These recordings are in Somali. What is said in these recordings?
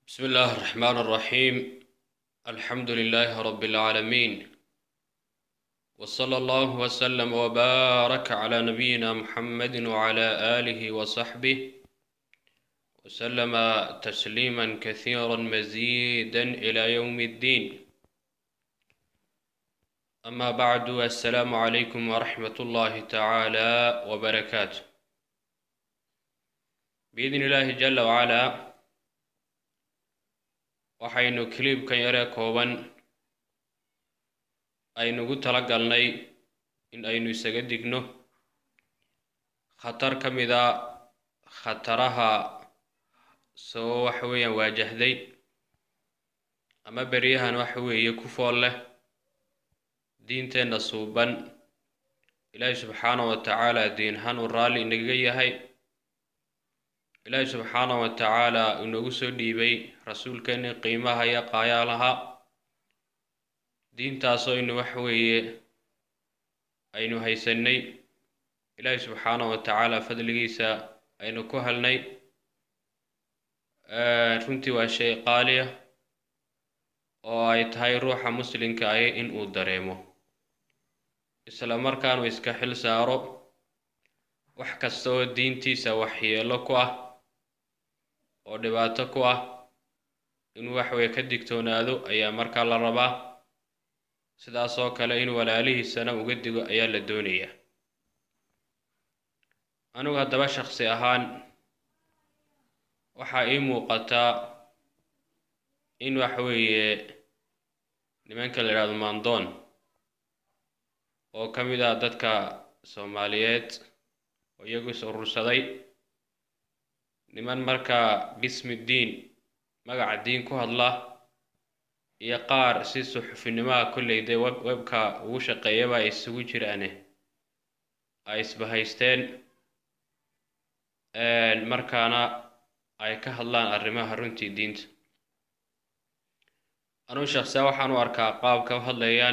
بسم الله الرحمن الرحيم الحمد لله رب العالمين وصلى الله وسلم وبارك على نبينا محمد وعلى آله وصحبه وسلم تسليما كثيرا مزيدا إلى يوم الدين أما بعد السلام عليكم ورحمة الله تعالى وبركاته بإذن الله جل وعلا waxaynu kiliibkan yaree kooban aynugu tala galnay in aynu isaga digno khatar ka mid a khataraha soo waxa weeyaan waajahday ama beryahan waxa weeye ku fool leh diinteenna suuban ilaahi subxaana wa tacaala diinhan uu raalli inaga yahay ilaahi subxaana wa tacaala inoogu soo dhiibay rasuulkeeni qiimaha iyo qaayaalaha diintaasoo inu waxa weeye aynu haysanay ilaahi subxaana wa tacaala fadligiisa aynu ku helnay runtii waa shay qaaliya oo ay tahay ruuxa muslimka ahi in uu dareemo isla markaanu iska xil saaro wax kasta oo diintiisa waxyeelo ku ah oo dhibaato ku ah inuu waxweye ka digtoonaado ayaa markaa la rabaa sidaasoo kale in walaalihiisana uga digo ayaa la doonayaa anigu haddaba shaksi ahaan waxaa ii muuqataa in waxweeye nimanka la yidhahdo mandoon oo ka mid ah dadka soomaaliyeed oo iyagu is urursaday niman markaa bismi diin magaca diin ku hadla iyo qaar si suxufinimaha kolley dee web webka ugu shaqeeyaba ay isugu jiraane ay isbahaysteen markaana ay ka hadlaan arrimaha runtii diinta anuu shaksiya waxaan u arkaa qaabka u hadlayaan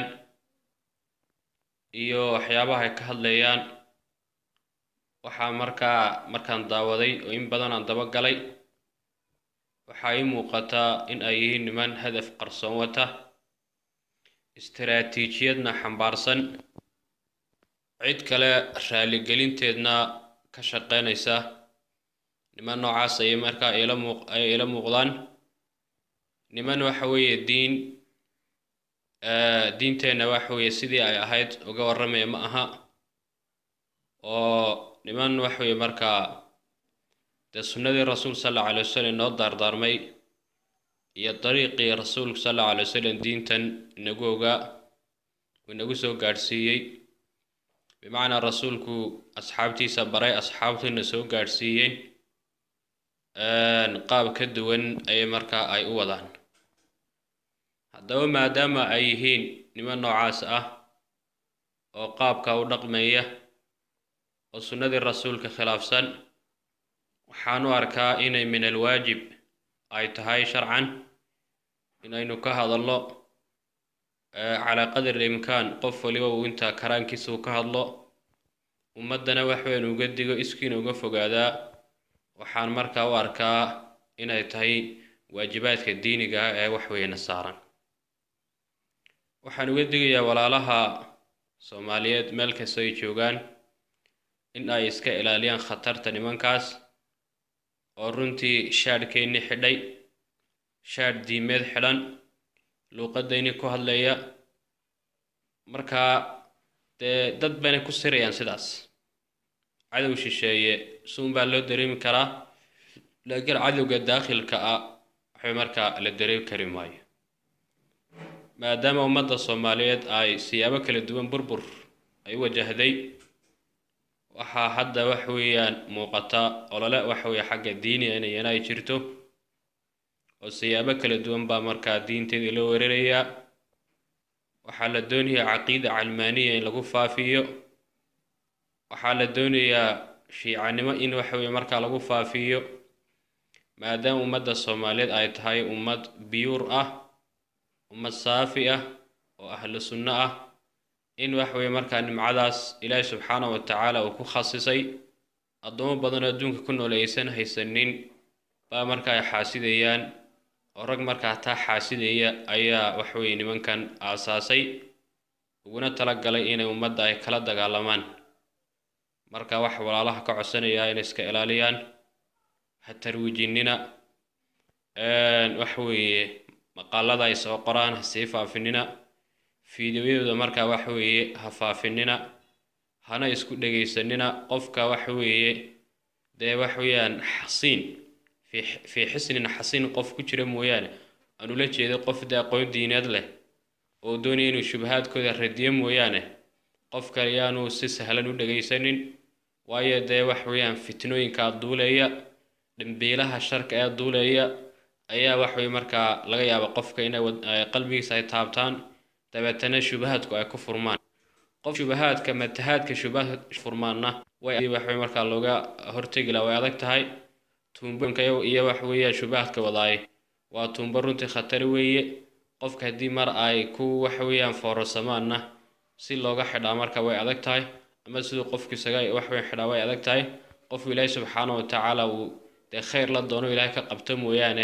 iyo waxyaabaha ay ka hadlayaan waxaa markaa markaan daawaday oo in badan aan daba galay waxaa ii muuqataa in ay yihiin niman hadaf qarsoon wata istaraatiijiyadna xambaarsan cid kale raaligelinteedna ka shaqeynaysa niman noocaas ayay markaa ila muuq ay ila muuqdaan niman waxa weeye diin diinteenna waxa weeye sidii ay ahayd uga warramaya ma aha oo niman waxa weeye markaa dee sunnadii rasuulka sal allau alay wasalam inoo daardaarmay iyo dariiqii rasuulka sal allau alay wasalam diintan inagu ogaa uu inagu soo gaadhsiiyey bimacnaa rasuulku asxaabtiisa baray asxaabtuna soo gaadhsiiyeen qaab ka duwan ayay markaa ay u wadaan haddaba maadaama ay yihiin niman noocaas ah oo qaabka u dhaqmaya oo sunnadii rasuulka khilaafsan waxaan u arkaa inay min alwaajib ay tahay sharcan inaynu ka hadalno calaa qadri imkaan qof waliba uu intaa karaankiisa uu ka hadlo ummaddana waxweynu uga digo iskiina uga fogaadaa waxaan markaa u arkaa inay tahay waajibaadka diiniga ah ee waxweyna saaran waxaan uga digayaa walaalaha soomaaliyeed meel kasta ay joogaan in ay iska ilaaliyaan khatarta nimankaas oo runtii shaadhkeennii xidhay shaadh diimeed xidhan luuqadayni ku hadlaya markaa dee dad bayna ku sirayaan sidaas cadow shisheeye suun baa loo dareemi karaa laakiin cadowga daakhilka ah waxba markaa la dareemi kari maayo maadaama ummadda soomaaliyeed ay siyaabo kala duwan burbur ay u wajahday waxaa hadda wax weeyaan muuqata olole waxa weeye xagga diiniga inayana ay jirto oo siyaabo kala duwan baa markaa diinteedii loo weerarayaa waxaa la doonayaa caqiida calmaaniya in lagu faafiyo waxaa la doonayaa shiicanimo in waxa weeye markaa lagu faafiyo maadaama ummadda soomaaliyeed ay tahay ummad biyuur ah ummad saafi ah oo ahlu sunno ah in wax weeye markaa nimcadaas ilaahi subxaana wa tacaala uu ku khasisay addoomo badan oo adduunka ku nool aysan haysanin baa marka ay xaasidayaan oo rag markaa taa xaasidaya ayaa waxweeye nimankan aasaasay uguna talagalay inay ummadda ay kala dagaalamaan marka wax walaalaha ka codsanayaa inay iska ilaaliyaan ha tarwiijinina waxa weeye maqaalada ay soo qoraan ha sii faafinina fiidiyoyadooda markaa waxa weeye ha faafinina hana isku dhegaysanina qofka waxa weeye dee waxa weeyaan xasiin fii xisnin xasiin qof ku jira mooyaane aan ula jeedo qof dee aqoon diineed leh oo doonaya inuu shubahaadkooda radiyo mooyaane qof kale yaanu si sahlan u dhegaysanin waayo dee waxa weeyaan fitnooyinkaa duuleeya dhambiilaha sharka ee duuleeya ayaa waxweye markaa laga yaaba qofka inay qalbigiisa ay taabtaan dabeetana shubahaadku ay ku furmaan qof shubahaadka matahaadka shubahaad furmaanna way waxway markaa looga hortegi laha way adag tahay tuumbooyinka iyo waxa weeyaan shubahaadka wadaay waa tuumbo runtii khatari weeye qofka haddii mar ay ku waxa weeyaan foorasamaanna si looga xidhaa marka way adag tahay ama siduu qofku isaga waxweyn xidhaa way adag tahay qofku ilaahay subxaana wa tacaala uu dee khayr la doono ilaahay ka qabto mooyaane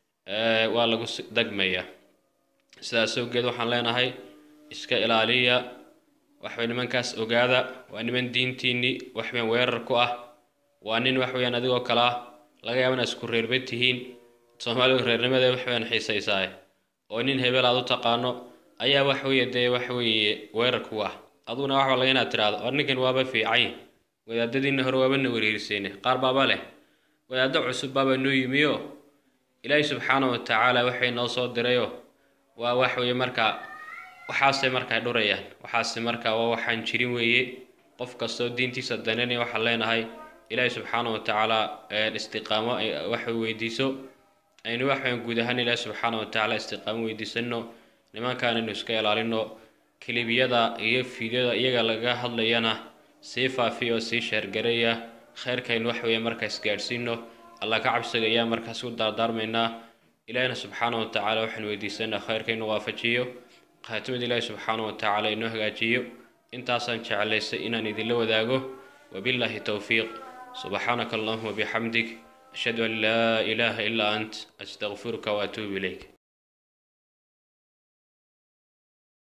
waa lagu dagmayaa sidaas awgeed waxaan leenahay iska ilaaliya waxway nimankaas ogaada waa niman diintiinnii waxweyaan weerar ku ah waa nin waxweyaan adigoo kale ah laga yaaba inaad isku reerba tihiin soomaalidu reernimada waxweyaan xiisaysaa oo nin hebel aad u taqaano ayaa waxweeye dee waxweeye weerar ku ah aduguna waxba laga inaad tidhaahdo war ninkan waaba fiican wadaadadiina hore waaba na wariirsayne qaar baaba leh wadaaddo cusub baaba noo yimiyo ilaahay subxaana wa tacaala waxay noo soo dirayo waa waxweeye markaa waxaasay markaa dhurayaan waxaase markaa waa waxaan jirin weeye qof kastoo diintiisa dananaya waxaan leenahay ilaahay subxaana wa tacaala istiqaamo waxa weydiiso aynu waxaan guud ahaan ilaahay subxaana wa tacaala istiqaamo weydiisano nimankaan aynu iska ilaalino kilibiyada iyo fiidyada iyaga laga hadlayana sii faafiya oo sii sheergareeya khayrkaynu wax weeye markaas gaadhsiino allah ka cabsiga ayaa markaas u daardaarmaynaa ilaahina subxaana wa tacaala waxaan weydiisanaa khayrkaynu waafajiyo khaatimada ilaahi subxaana wa tacaala inoo hagaajiyo intaasaan jeclaysay inaan idinla wadaago wabillahi towfiiq subxaanaka allahuma bixamdig ashhadu an laa ilaaha ilaa ant astaqfiruka waatuubu ilayk